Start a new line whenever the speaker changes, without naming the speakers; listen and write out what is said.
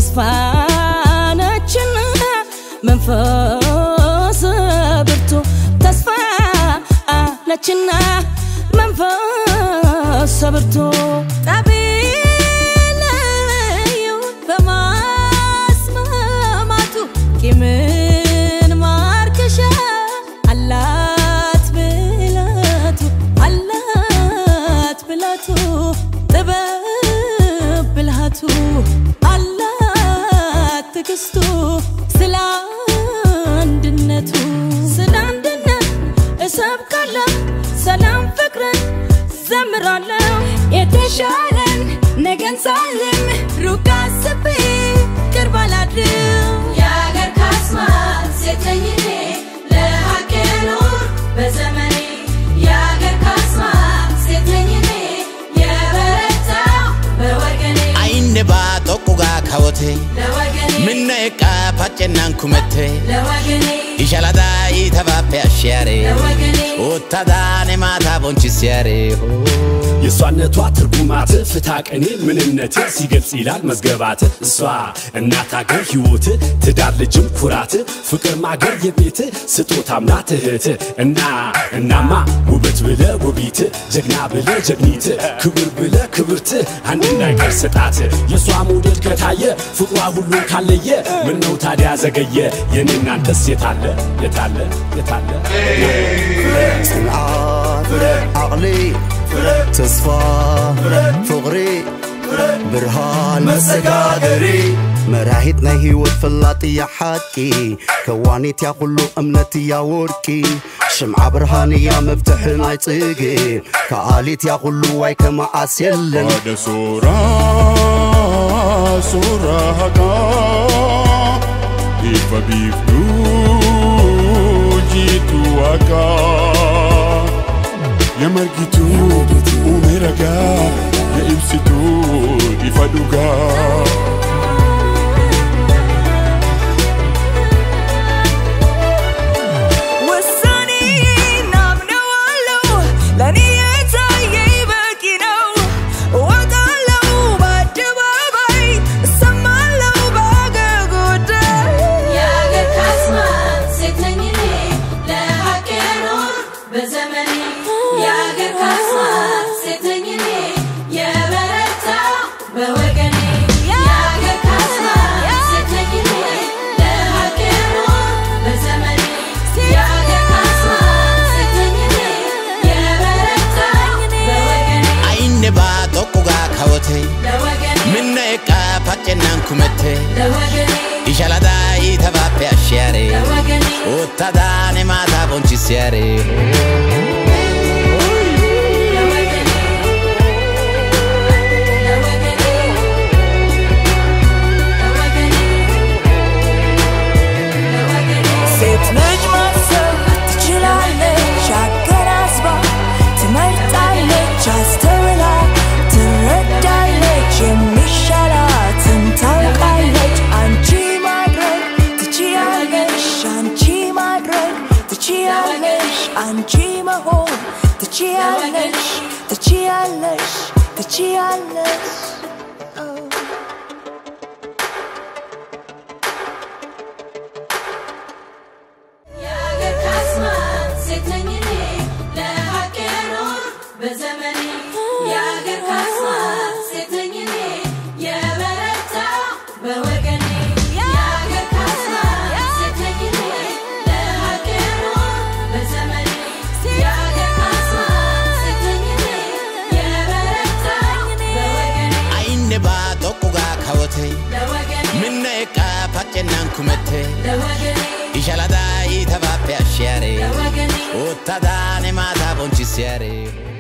ተስፋ ነችና መንፈስ ብርቱ ተስፋ ነችና መንፈስ ብርቱ ጠቢለዩ በማስማማቱ ቂምን ማርከሻ አላት ብላቱ አላት ብላቱ ጥበብ ብልሃቱ አላት ትግስቱ ስለ አንድነቱ ስለ አንድነት እሰብካለሁ ሰላም ፍቅርን ዘምራለሁ የተሻለን ነገን ሳልም ሩቅ አስቤ ቅርብ አላድርም
የአገር ካስማ ሴት ነኝ እኔ ለሀቅ የኖር በዘመኔ የአገር ካስማ ሴት ነኝ እኔ የበረታው በወገኔ
Ainne baa tokkugaa kawote
ለወገኔ
minna eqqaa paccennaan kumette
ለወገኔ
ishaladaa iitabaappe ashshiyaare
ለወገኔ
uttadaane maataa bonchissiyaare
የእሷነቷ ትርጉማት ፍታ ቀኔ ምንነት ሲገልጽ ይላል መዝገባት እሷ እናት አገር ሕይወት ትዳር ልጅም ኩራት ፍቅር ማገር የቤት ስጦታም ናት እህት እና እናማ ውበት ብለ ውቢት ጀግና ብለ ጀግኒት ክብር ብለ ክብርት አንድ ነገር ስጣት የእሷ መውደድ ከታየ ፍቅሯ ሁሉን ካለየ ምነው ታዲያ ዘገየ የኔ እናንተስ የታለ የታለ የታለ
ጽንዓት ዓቕሊ ተስፋ ፍቕሪ ብርሃን መሰጋገሪ መራሒት ናይ ህይወት ፈላጥ እያ ሓቂ ከዋኒት ያ ኩሉ እምነት እያ ወርቂ ሽምዓ ብርሃን እያ መፍትሒ ናይ ጽጌ ከኣሊት ያ ኩሉ ዋይ ከመዓስ የለን
Haadha suuraa suuraa haqaa ifa biiftuu jiitu waaqaa yaa margituu uume ragaa yaa ibsituu ifa dhugaa.
ውሳኔ ናምነዋለው ለእኔ የታየኝ በቂ ነው እወጣለው በአደባባይ እሰማለው በአገር ጉዳይ
የአገር ካስማ ሴት ነኝ እኔ ለሀቅ የኖር በዘመኔ የአገር ካስማ ሴት ነኝ እኔ የበረታው በወገኔ የአገር ካስማ ሴት ነኝ እኔ ለሀቅ የኖር በዘመኔ የአገር ካስማ ሴት ነኝ እኔ የበረታው በወገኔ
Ainne baa tokkugaa kawote
ለወገኔ
minna eqqaa paccennaan kumette
ለወገኔ
ishaladaa iitabaappe ashshiyaare
ለወገኔ
uttadaane maataa bonchissiyaare
ለወገኔ ለወገኔ ለወገኔ ለወገኔ
ሴት ልጅ ማሰብ ትችላለች አገናዝባ ትመርጣለች አስተውላ ትረዳለች የሚሻላትን ታውቃለች አንቺ ማድረግ ትችያለሽ አንቺ ማድረግ ትችያለሽ አንቺ መሆን ትችያለሽ ትችያለሽ ትችያለሽ
የአገር ካስማ ሴት ነኝ እኔ ለሀቅ የኖር በዘመኔ የአገር ካስማ ሴት ነኝ እኔ የበረታው በወገኔ የአገር ካስማ ሴት ነኝ እኔ ለሀቅ የኖር በዘመኔ የአገር ካስማ ሴት ነኝ እኔ የበረታው በወገኔ
Ainne baa tokkugaa kawote
ለወገኔ
minna eqqaa paccennaan kumette
ለወገኔ
ishaladaa iitabaappe ashshiyaare
ለወገኔ
uttadaane maataa bonchissiyaare